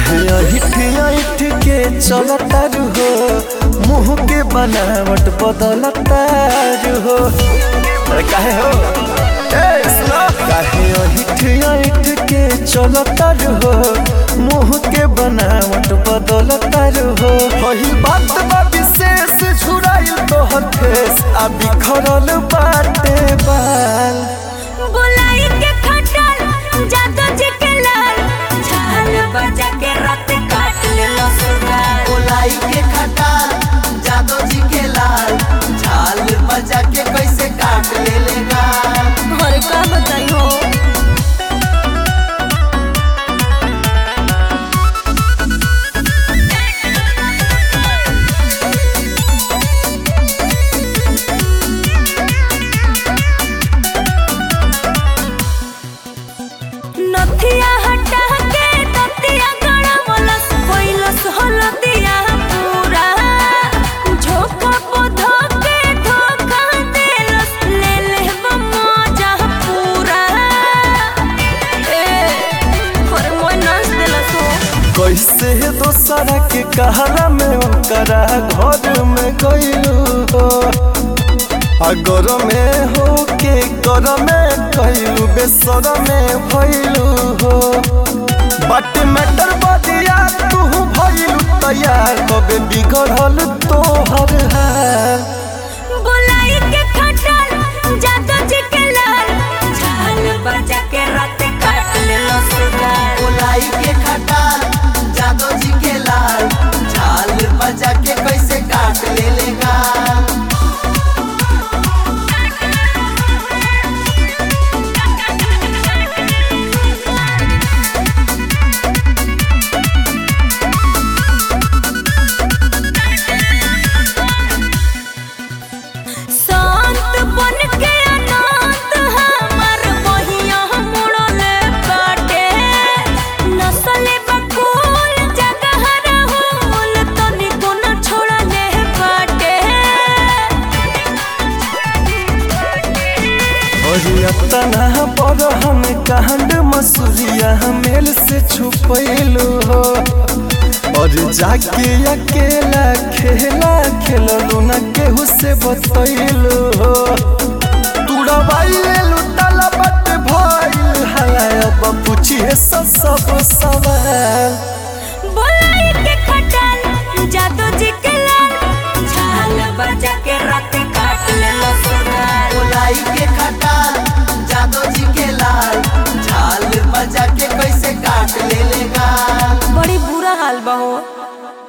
काहे अहिठ अहिठ के चलतारू हो मुंह के बनावट बदलतारू हो अरे काहे हो ए सुनो काहे अहिठ अहिठ के चलतारू हो मुंह के बनावट बदलतारू हो पहिल बात बा विशेष झुराइल तोहर फेस आ बिखरल बाटे बाल बुलाई के खटल जादू जी के लाल झाल बजा के रात काट ले लसुराल गोलाई के खटाल जादव जी के लाल झाल बजा के कैसे काट ले लेगा और का बताई हो नथिया हटा के ततिया गड़ा मलस कोइलस हलदिया पूरा झोंका पोधो के धोखा देलस ले ले मजा पूरा ए पर मोय नाच देलस हो कैसे दोसरा के कहला में ओकरा घर में गइलू हो अगर में हो के कर में कहलू बेसर में भइलू हो बट मैटर बदिया तू भइलू तैयार कबे बिगड़ल तोहर हाल बुलाई के खटल जादू जी के लाल झाल बजा के रात काट ले लसुराल गोलाई के खटाल जादव जी के लाल झाल बजा के कैसे काट ले लेगा शांत बन के अनाथ हमर बहिया मुड़ले काटे नसले बकुल जगह रहूल तनिको न छोड़ले बाटे तना पर हम कांड मसूरिया मेल से छुपैलू हो और जाके अकेला खेला खेललू न केहू से बतैलू हो तुड़बाइलू ताला बट भइल हला अब पूछिए सब सब सवाल बुलाई के खटल जादू जी के लाल